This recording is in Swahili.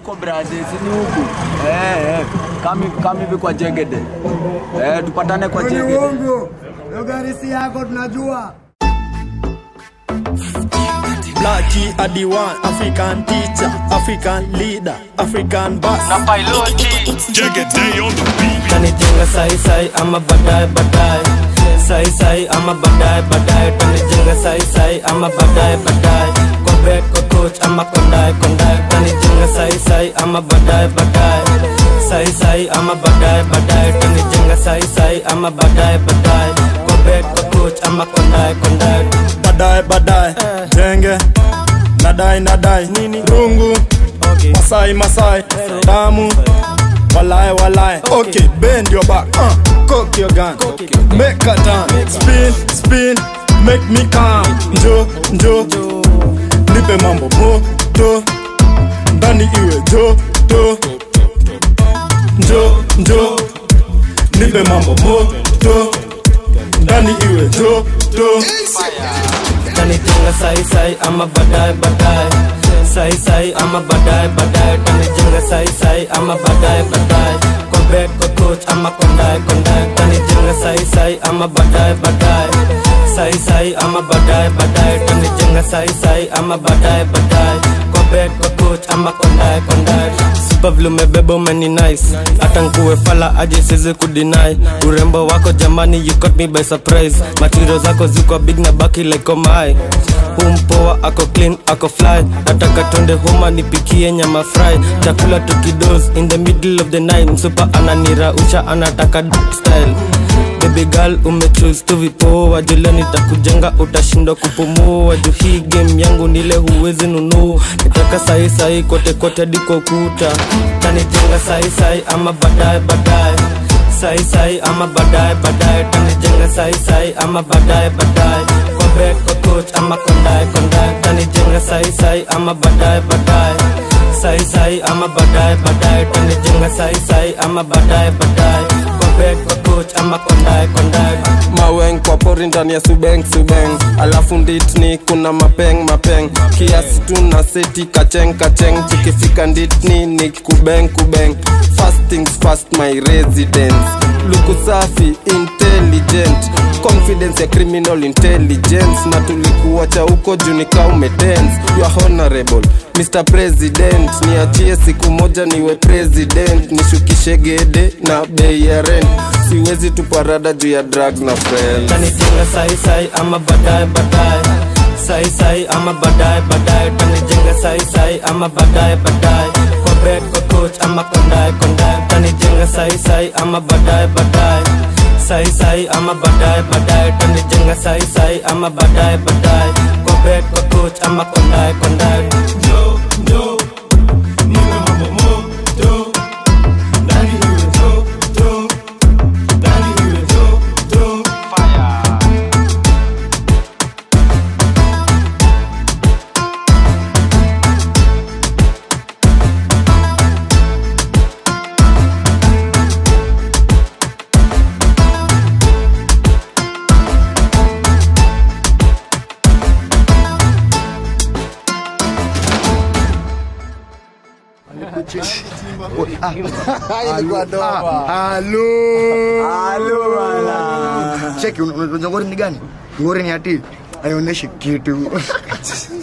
huko brother, si ni huku eh, eh. Kami kami hivi kwa Jegede eh, tupatane kwa Ni Jegede. uongo. Hiyo gari si yako tunajua. Blackie Adiwan, African teacher, African leader, African boss. Jegede on the beat. Tanijenga sai sai ama baadaye baadaye. Sai sai ama baadaye baadaye. Tanijenga sai sai ama baadaye baadaye. Kwa bed kwa coach ama kondae kondae. Tanijenga sai sai ama baadaye baadaye. Sai sai ama baadaye baadaye. Tanijenga sai sai ama baadaye baadaye. Kwa bed kwa coach ama kondae kondae. Baadaye baadaye jenge nadai nadai nini rungu Okay. Masai Masai damu walai walai okay bend your back uh, cock your gun make a turn spin spin make me calm njo njo nipe mambo moto ndani iwe joto njo njo nipe mambo moto ndani iwe joto Tanijenga sai sai ama baadaye baadaye. Sai sai ama baadaye baadaye. Tanijenga sai sai ama baadaye baadaye. Kwa bed kwa coach ama kondae kondae. Tanijenga sai sai ama baadaye baadaye. Sai sai ama baadaye baadaye. Tanijenga sai sai ama baadaye baadaye. Kwa bed kwa coach ama kondae kondae. Super vile umebeba umeni nice. Hata nkuwe fala aje siwezi kudeny. Urembo wako jamani you caught me by surprise. Material zako ziko big na baki like oh my umpoa ako clean ako fly nataka twende homa nipikie nyama fry chakula tukidos in the middle of the night msupa ananirausha anataka d- style baby girl umechoose tu vipoa jule nitakujenga utashindwa kupumua juu hii game yangu nile huwezi nunua nitaka sahi sahi kote kote hadi kwa ukuta tanijenga sahi sahi ama baadaye baadaye sai sai ama baadaye baadaye tanijenga sai sai ama baadaye baadaye kwa bed kwa coach ama kondae kondae tanijenga sai sai ama baadaye baadaye sai sai ama baadaye baadaye tanijenga sai sai ama baadaye baadaye kwa bed kwa coach ama kondae kondae maweng kwa pori ndani ya subeng subeng alafu nditni kuna mapeng mapeng kiasi tu na seti kacheng kacheng tukifika nditni ni kubeng kubeng fast things fast my residence luku safi intelligent confidence ya criminal intelligence na tulikuacha huko junika umetense you are honorable mr president niachie siku moja niwe president nishukishe gede na bei ya rent siwezi tuparada juu ya drugs na friends tanijenga sai sai ama baadaye baadaye sai sai ama baadaye baadaye tanijenga sai sai ama baadaye baadaye kwa bed kwa coach ama kondae kondae tanijenga sai sai ama baadaye baadaye sai sai ama baadaye baadaye tanijenga sai sai ama baadaye baadaye kwa bed kwa coach ama kondae kondae Halo. Halo bana. Cheki, unajua ngori ni gani? Ngori ni ati aionyeshi kitu.